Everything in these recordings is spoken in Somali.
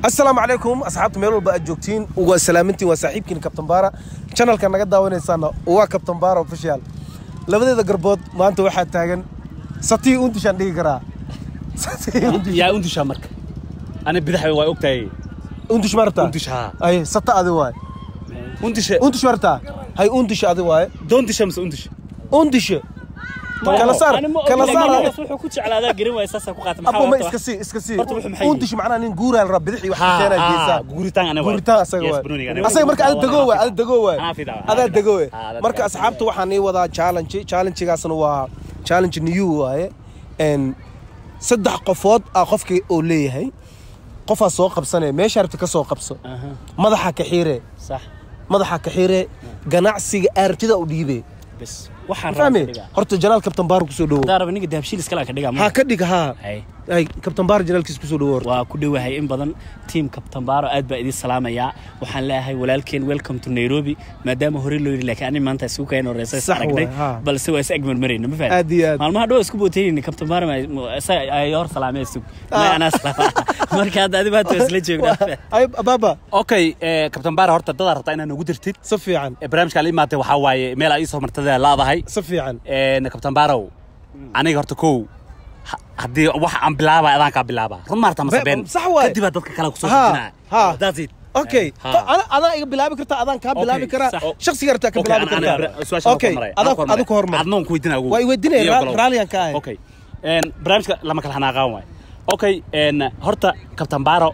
asalaamu calaykum asxaabta meel walba aad joogtiin waa salaamintiin waa saaxiibkiin kabtan baara channelka naga daawanaysaana waa kabtan baara official labadeeda garbood maanta waxaa taagan satii untishaan dhigi karaa Satii untish- yaa undushaa marka ana bidax waa ogtahay untish marta undish haa ay sata adi waay undisha untish marta hay untish adi waay doondisha mise undish undishe kala saar kala saar wuxuu ku jeclaadaa garin waay saasaa ku qaata abo ma iska sii iska sii Horta wuxuu maxay untish macnaa nin guuraa la raba bidixii wax ka keenaa geesaa guritaan aniga guritaan asaga waay asaga marka ada dego waay ada dego waay Anaa fidaa. adaa dego waay Ah, dadka marka adaa. asxaabta waxaan ii wadaa challenge challengegaasna waa challenge new waaye n saddex qofood ah qofkii oo leeyahay qofaa soo qabsanaya meesha rabta ka soo qabso madaxa ka xiire sax madaxa ka xiire ganacsiga aartida u dhiibe bes waxaan fahmi rabaa dhigaa horta janaal kabtan baar kusoo dhawo hadaa raba ninka dahabshiil iskala ka dhigaa ha ka dhig ha hay ay kabtan baar janaalkiis kusoo dhawo horta waa ku dhowahay in badan tiim kabtambaaro aad baa idin salaamayaa waxaan leeyahay walaalkeen welcome to nairobi maadaama hore loo yidhi laakiin ani maanta isugu kayn horeysa is Sax aragnay waay, haa. balse waa is agmarmarayna ma Aad iyo aad. maalmaha dhow isku bootaynin kabtambaaro ay hor salaamee sug may anaa salaama marka hadda adi maanta waa isla joognaa ay baaba okay kabtan baara horta dadaa rabtaa inaad nagu dirtid si fiican Eh, barnaamijka la imaatay waxaa waaye meel ay isoo martada laadahay si fiican kabtan baarow aniga horta kow ha- haddii wax aan bilaaba adaan kaa bilaaba run maarta mase Be- been sax waaye. kadibaa dadka kale kusoo Ha, dejinaa ha. that's it okay Ha. Ana- adaa iga bilaabi kartaa adaan kaa bilaabi Okay, karaa sax. shaksiga rabtaa ka Okay, bilaabi ana- ana- kartaa su-aasha okay hormar. adaa Hormar. adu ka hormar adnoon ku weydiinaa ugu. Waa i weydiinaya, Iyo raal- galow. raaliyan ka ahay. okay Een, barnaamijka lama kala xanaaqaan waay okay een, horta kabtan baaro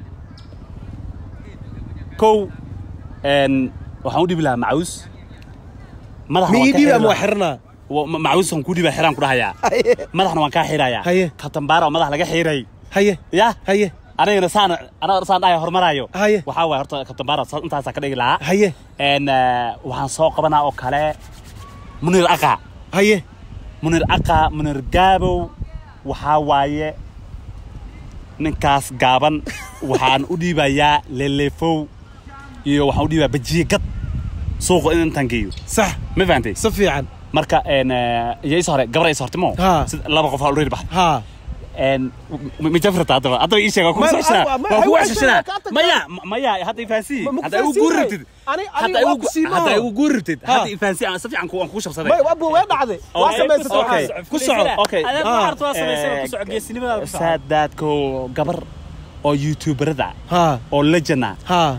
kow een, waxaan u dhibi lahaa macaws madaxa mi waan ii ka dhiibi xiri ama waa lahaa. xirnaa Wa- ma- macaws waan ku dhiba xiraan ku dhahayaa madaxna waan kaa xirayaa Haye. kabtan baaro oo madax laga xiray haye ya haye anigana saan anagana saan dhahay hormaraayo Haye. waxaa waay horta kabtan baaro sa- intaasaa ka dhigi lahaa haye een, eh, waxaan soo qabanaa oo kale munir aqa haye munir aqa munir gaabow waxaa waaye ninkaas gaaban waxaan u dhiibayaa lelefow iyo waxaan u dhiibayaa bajiye gad suuqa in intaan geeyo sax ma fahantay si fiican marka een, eh, iyo is hore gabar is horta mo Ha. Sida laba qof aa already baxay haa een ma jafrata haddaba haddaba ii sheeg waa kugu Ma- soo ceshanaa ma- ma- waa kugu ma- ceshanaa kaa tagtaa. maya ma- maya hadda ifahansii Ma- ma ku hadda igu fahansiin guuri waay. rabtid Ani- hadda aniga waa igu ku sii hadda maaho. igu guuri rabtid Ha. hadda ifahansii aan si fiican ku aan kugu shabsaday may abu way dhacday waa Okay, samaysatay okay. waxaas. ku soco Okay. adeeg Ah. waxaad waa samaysana ku soco geesinimadaada ku soco saadaadko gabar oo youtuberada haa oo lejana haa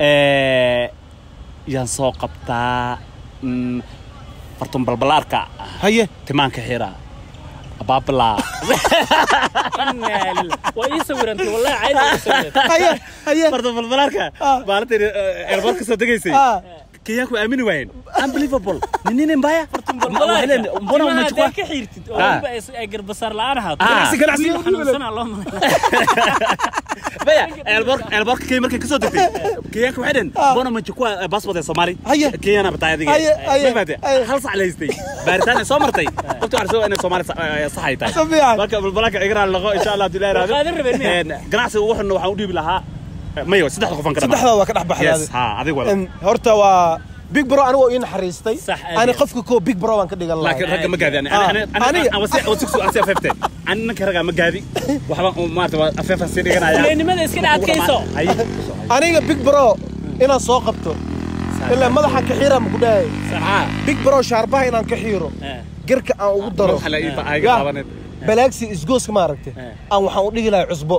yaan soo qabtaa mm, fartun balbalaarka haye timaanka xira abaabala Innaa lillaah. waa ii sawirantay wallahi caadi ii sawirantay haye haye fartun balbalaarka Ah. maalintii eerboorka soo degaysay haa kenyaanku aamini waayeen unbelievable nininin mbaya Balbalaarka. mbona Timaha umechukua haddaad ka xiirtid oo Ah. weliba ay- ay garbasaar la'aan ahaato Ah. Ganacsi, ganacsi, wiil u dhiibi xanuunsanaa loo malay baya eelboorka eelboorka kenya markay kasoo degtay kenyaanka waxay dhaheen mbona umechukua passport ee soomaali Haye. kenyana batay adiga Haye, haye, Ma fahamtay? haye. hal sac la haystay baaritaan ay soo martay qofta waxaa soo inay soomaali sa- eh, sax ay tahay Si fiican. marka balbalaanka igraa laqo insha allah hadii la yiraahdo Waa qaadan rabeen miya? Een, ganacsiga wuxuuna waxaan u dhiibi lahaa mayo saddexda qofan ka dhamaa saddexdaa waa ka dhex baxday yes ha adiga wala Em, horta waa big bro anigu ii naxariistay Sax, aad ani iyo- qofka koo big bro baan ka dhigan lahaa laakiin ragga ma gaadi ani Ah, ani aniga- ani aan wasi wasi ku asi afeefte ani ninka ragga ma gaadi waxba maarta waa afeefan sii dhiganaya Fuleynimada iska dhaadkayso. Ay. aniga big bro inaan soo qabto ilaa madaxa ka xiira ma ku dhahay Ah. big bro shaarbaha inaan ka xiiro Eh. garka aan ugu daro Waxa la ii baahiga Ya, qabaneed. balaagsi isgooska ma aragtay Eh. aan waxaan u dhigi lahaa cusbo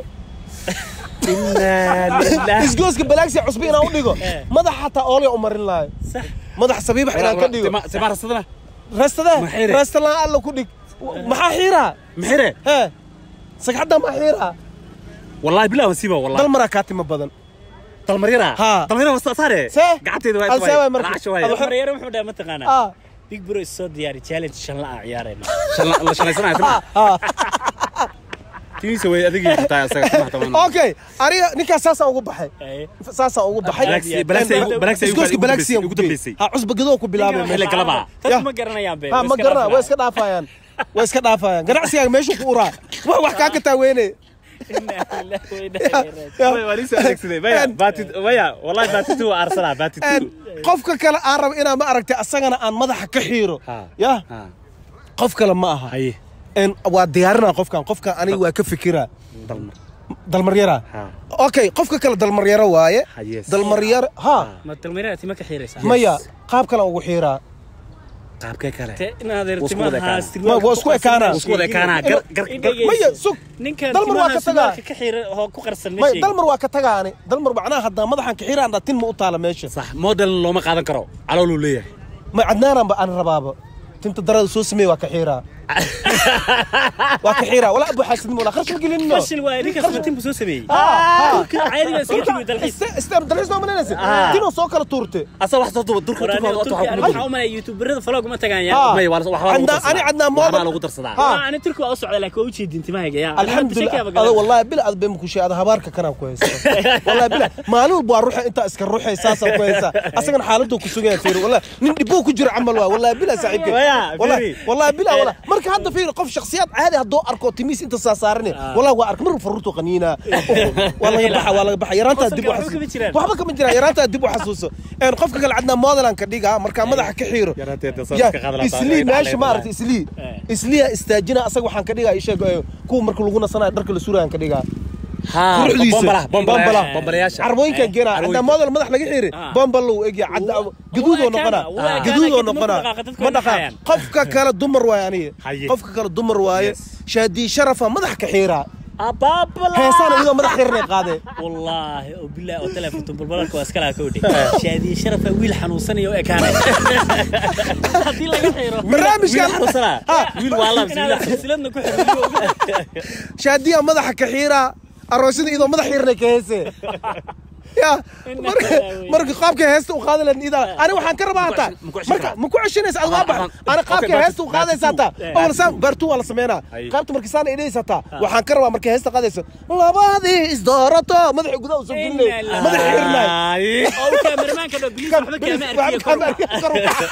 Inna lillahi. isgooska balaagsi cusbo inaan u dhigo Eh. madaxa xataa oolya u marin lahayo Sax. madax sabiibax inaan ka dhigo Tima- tima rasadana reestada Ma xiire? reestalaan alla ku dhig maxaa xiiraa maxire hee sagxadda ma xiiraa wallahi billahi wasiiba wallahi dal maraa kaa timo badan dalmaryara Ha. dalmaryara wasa saare See? gacanteeda waa Al see waay marka. raasho waay Adu- Maryaro wuxuu dhahay mataqaanaa ah big bro is soo diyaari challenge shan la aan ciyaarayna Shala- la shalaysanayo tima ah tiisa way adigii xitaa asaga tima taban okay aniga ninkaas saasaan ugu baxay Eh. saasaan ugu baxay Balaagsi- balaagsi- En- balaagsi ay ugu- isgooska ugu balaagsi dambeysay- ugu dambeysay. ha cusba gadoo ku bilaabay Ninkan xilli meesha galaba. Dadku Ya. ma garanayaan be ha way ma iska garana way dhaafayaan. iska dhaafayaan way iska dhaafayaan ganacsigaaga meeshu ku uraa wax wax kaa ka taaweyne Innaa lillahi wa innaa ilaihi raaji'uun. Ya. Way, waa nin soo adeegsaday maya En- baatid maya wallahi baatitu waa arsenal baatitu En, qofka kale aan rabo inaan ma aragtay asagana aan madaxa ka xiiro Ha. ya ha qof kale ma aha haye En, waa diyaarinaa qofkan qofkan aniga waa ka fikiraa dalmar dalmaryara Ha. okay qofka kale dalmaryaro waaye Ha, yes. dalmaryaro ha ma dalmaryada tima ka xiiraysaa maya qaab kale aan ugu xiiraa qaabkee kale te inaad Wuu isku wada timaha ekaanaa. Ma- waa isku ekaanaa. Wuu isku wada ekaanaa. Gar- gar- gar- maya sug ninkan dalmar waa timaha ka tagaa surwaalka ka xiira oo ku qarsan ma maya sheegin dalmar waa ka tagaani dalmar macnaha haddaa madaxan ka xiraan dhaa tin ma u taala meesha sax model looma qaadan karo calooluu leeyahay ma cadnaananba aan rabaaba tinta darada soo sameeye waa ka xiiraa waa ka xiiraa walaa abu xaasidnimo walaa kharash ma gelinino fashil waaye ninkaas matin buu soo sameeyey ha Dhulka caadiga iskaga timi dalxiis istem dalxiis ma malinaysa Ah. tinoo soo kala tuurte asa wax soo duba durka Waraaniga turka Turki aniga waxaa u malaya youtuberada falog ma tagaan Ha. yaa may waa wax waa lagu Cadnaan- darsadaa ani cadnaan waxbaa model- lagu darsadaa Ha. Waa, ani turki waa u socda laakiin waa u jeedin timahayga yaa alxamdulilah ada wallahi bil aad bay makushay ada habaarka kanaan ku haysta wallahi bila maalin walba waa ruuxa intaa iska ruuxay saasaan ku haysta asagana xaaladuu ku sugan yahay fiiri wallahi nin dhibuu ku jiro camal waa wallahi bila saaxiibkay Waya, wallahi fiiri. wallahi bila wallahi marka hadda fiiri qof shakhsiyaad caadi hadduu arko timiis inta saasaaran wallahi waa ark mar faruurtu qaniina waa laga baxa waa laga baxa yaraantaa dib u Waxba kama jiraan. waxba kama jiraan yaraantaa dib u xasuuso een qofka kale cadnaa modelan ka dhiga markaa madaxa ka xiiro Yaraanteeda Ya, sawirka qaad lahaa. islii meesha ma aragtay islii Eh. isliya istaajina asaga waxaan ka dhigaa isheeg kuwa marka lagu nasanayo dharka la surayaan ka dhigaa ha quruxdiisa bombala bombala bombala bombalayaasha carmooyinkan keena Carmooyinka. haddaa model madax laga xiri Ah. bombal uu egya cadda Wuu- gaduudoo wuu noqonaa ekaana, wuu ekaana, gaduudoo kadib noqonaa markuu dhaqaaqo dadku ma way dhaqaa dhaqayaan. qofka kale dumar waaye aniga Haye. qofka kale dumar waaye Yes. shaadii sharafa madax ka xiiraa abaabala heesaan iyadoo madax xirnay qaadee wallaahi oo bilaa oo telefonto balbalarka waa iska laha kowdhe shaadiye sharafa wiil xanuunsanaya oo ekaanay haddii laga xiro barnaamijkan xanuunsanaa Ha. wiil waa laabs inaad silsiladna ku xiro shaadiya madaxa ka xiiraa aroosyada iyadoo madax xirnay ka heesee ya marka marka qaabka heesta u qaadi lahayd idaa ani waxaan ka rabaa hataa Ma ku ceshan marka karaa? ma ku ceshanaysa ad waa bax Waxaan- ani okay, qaabka part- heesta u qaadaysa hataa Eh. awal saan baartu waa la sameynaa Ay. qaabta marka saan idhaysa hataa waxaan ka rabaa marka heesta qaadaysa labadii isdoorato madaxa gudaha usoo gelinay Inna lillahi. madaxa xirnay oo uu kaameramaanka dho biliis waxba kaama arkiyo kor u kac.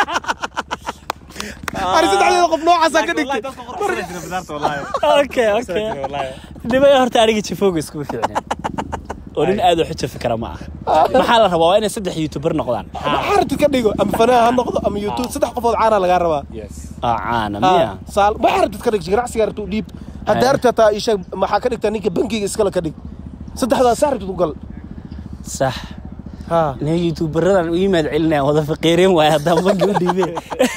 ani saddexdeeda qof noocaasaa ka dhigtay okay okay dhibay horta aniga jafooga iskuma fiicnin oo nin aad u xujo fikra ma ah maxaa la rabaa waa inay saddex youtuber noqdaan xaarti ka dhigo ama fanaan ha noqdo ama youtube saddex qofood caana lagaa rabaa ah caana miya saal ma xaradid ka dhig ganacsiga rabtu dhiib hadda arta taa isha maxaa ka dhigtaa ninka bankiga iskale ka dhig saddexdaa saartid u gal sax ha nin youtuberadan u yimaad celinaya wada faqiireen waaye haddaan bangi u dhiibeen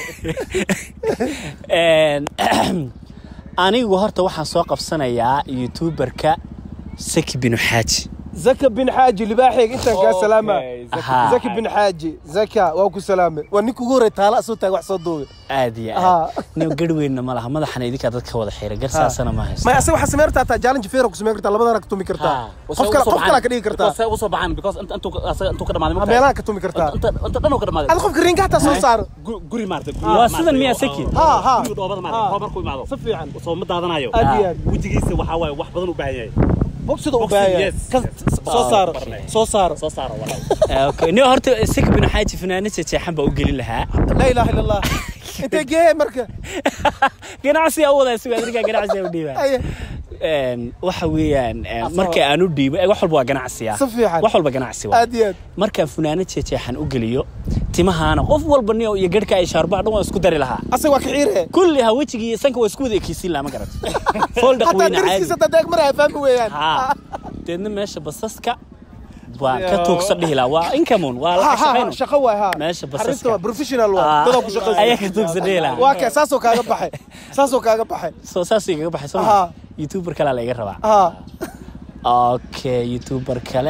anigu horta waxaan soo qabsanayaa youtuberka saki binu xaaji zaka bin xaaji libaaxeeg intaan kaa salaama Aha. zaki bin xaaji zaka waa ku salaame waa ninka ugu horey taala asoo taag wax soo duubay aad iyo Aha. aad nin garhweynna ma laha madaxana idinkaa dadka wada xiira garsaasana ma haysto may asaga waxaa samayn kartaa taa challenge feera ku samayn kartaa labadana ka tumi kartaa qof kale qof kale ka dhigi kartaa Because usoo baxaan because inta intuu asaga intuu ka dhamaaday Ha, markaa- meelaha ka tumi kartaa inta inta dhan uu ka dhamaaday ad qofka ringa hataa soo saaro Gu- guri maartay Waa sidan miyaa Seki? Ha, ha. guriga dhoobada Ha. maartay roob markuu imaado si fiican soo ma daadanayo Aad iyo aad. wejigiisa waxaa waaye wax badan u baahan yahay bogsida u Boxing, baahaya yes. Ka- soo saaro barnay. soo saaro soo saaro walaal okay nin horta saki binu xaaji fanaanad jeexan baa u gelin lahaa laa ilaaha illa allah intee geeye marka ganacsiga u wadaa sugaa ninkaa ganacsiga u dhiibaa Aye. Een, waxa weeyaan een, marka aan u dhiibo eh, wax walba waa ganacsiya Si fiican. wax walba ganacsi waa aad iyo aad markaan funaanad jeexan u geliyo timahaana qof walba niyo iyo garhka ay shaarbaha dhan waa isku dari lahaa asaga waa ka xiire kulli ha wejigii iyo sanka waa isku wada ekeysiin lahaa ma garat fooldhaq hataa weyne caadi dariskiisa dadeeg maraya fahmi weeyaan haa deedna meesha basaska waan ka tuugsan dhihi lahaa waa inkamun waa Ha, lacag ha, ha, shaqayno shaqo waay ha Meesha basaska. Arrinta waa professional waa Ah, dadaa ku shaqaysa ayaa ka tuugsan dhihi lahaa waa kee saasoo kaaga baxay saasoo kaaga baxay soo saas igaga baxay soo Aha. ma youtuber kale la iga rabaa ha okay youtuber kale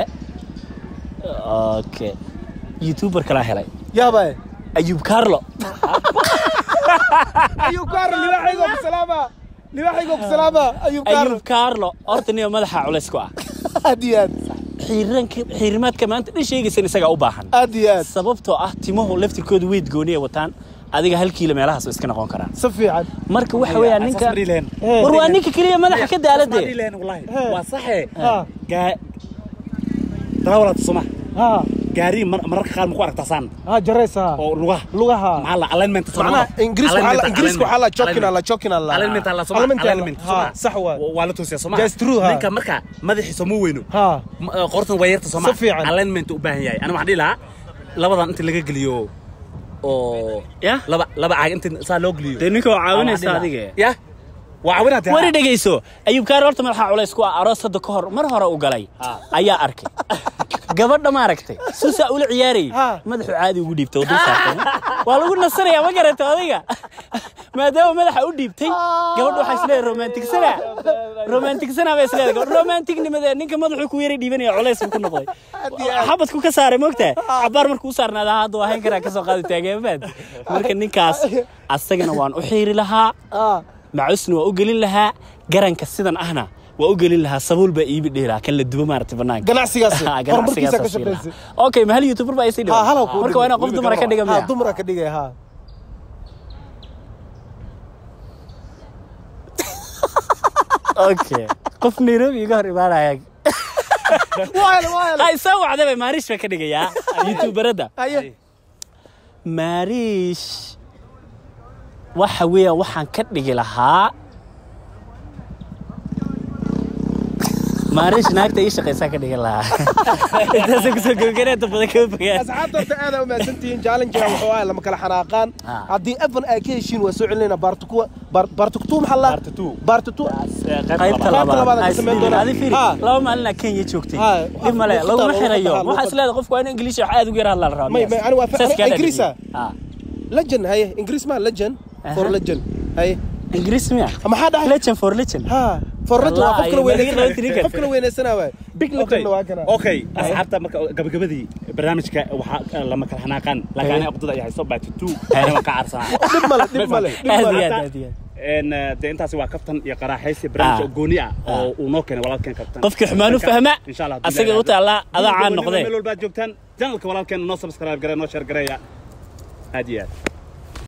okay youtuber kale helay yaabay ayub carlo ayuu kaaro libaaxaygoo ku salaama libaaxaygoo ku salaama ayuu kaaro ayub carlo horta niyo madaxa culays ku ah aad iyo aad xiiranka xiirimaadka maanta dhan sheegaysan isagaa u baahan aad iyo aad sababtoo ah timuhu laftirkoodu weyd gooni ay wataan adiga hal kiilo meelahaas iska noqon karaan si fiican marka waxa weeyaan ninka Asaas ma dhihi lahayn. war waa ninka keliya madaxa ka daalade waa saxe ha gaa darawalaad soma ha gaari mar- mararka qaar ma ku aragtaa saan ha jaraysa oo lugaha lugaha maxaa la alignment macnaha ingiriis waxaa la ingiriis waxaa la jokin alla jokin alla alignment alla soma alignment alla. alignment ha sax waa waa la toosiyaa soma That's true, ha. ninka marka madaxiisa ma weyno ha Ma- eh, qortan waa yarta soma Si fiican. alignment u baahan yahay aniga waxaan dhihi lahaa labadan inta laga geliyo oo ya laba laba caag inta saa loo geliyo dee ninka oo caawinaysa Waxaan dhihi adiga lahaa- ya waa caawinaad wari dhegayso ayuub kaari horta madaxa culays ku ah aroos hadda ka hor mar hore u galay ayaa arkay gabadha maaragtay suusaa ula ciyaarayay Ha. madaxu caadi ugu dhiibtay oo dul saartay waa lagu nasanayaa ma garata adiga maadaama madaxa u dhiibtay gabadha waxaa isleedahay romantigsana romantigsana bay isleedahay gabadh romantignimada ninka madaxuu ku yara dhiibanaya culays buu ku noqday xabadku ka saaray moogtaa cabaar markuu u saarnaada hadda waa hayn karaa kasoo qaadi taageenbaad marka ninkaas asagana waan u xiiri lahaa Ah. macusna waa u gelin lahaa garanka sidan ahna waa u gelin lahaa sabuul baa iibi dheeraa kan la dubo maaragtay banaanka ganacsigaas Ah, horumarkiisa ka ganacsigaas sii lahaa. shaqaysay okay ma hal youtuber baa isii ha halaw dhiban marka waa inaa qof dumara ka dhiga ha miya dumara ka dhigay ha okay qof nairobi iga hor imaanaya waayl waayl ha isoo wacday bay maariish baa ka dhigayaa youtuberada haye maariish waxa weeyaan waxaan ka dhigi lahaa maariish naagta ii shaqaysaa ka dhigi lahaa intaasa kusoo gabagareenta badan kama fogaan asxaabta horta aad u mahadsantihiin challenge-ga wuxuu ahaa lama kala xanaaqaan Ah. haddii evan ay ka heshiin waa soo celinayna baartukuwa baartuktuu maxaa la Part two. baartutu qaybta Qaybta labaad labaad aan Ay ka samayn isdhiibin. doonaa. Adi fiiri, Ha. laba maalin aa kenya joogtay Ha. dhib male Luqadda, laguma luqadda, xirayo luqadda. waxaa isleedahay qofku waa in ingiliish wax aad ugu yar hadlaa la rabaa May- may, ani waa fa- Saas ani kaa Ingiriis ah. dhadhigay. Ha. legend haye ingiriis ma legend for Aha. legend haye ingiriis miya maxaa dhahay legend for legend ha for legend waa qof kala Wallahi, weynaysanaya magacii loo tiri qof kala weynaysanaya waay big legend waa kana okay asxaabta marka gabagabadii barnaamijka waxaa lama kala xanaaqaan laakiin aniga aqdada ayaa hayso baatitu anaa ka carsanaa dhib male dhib male dhib aad male iyo aad aad iyo aad een de intaasi waa kaftan iyo qaraaxaysi barnaamij Ah. oo gooni ah Ah. oo uu noo keenay walaalkeen kaftan qofkii xumaan u fahma insha allah haddii asaga la u taallaa adaa yiraahdo. caan Gobonimo noqdee meel walbaad joogtaan janalka walaalkeena noo subscribe garee noo share gareeya aad iyo aad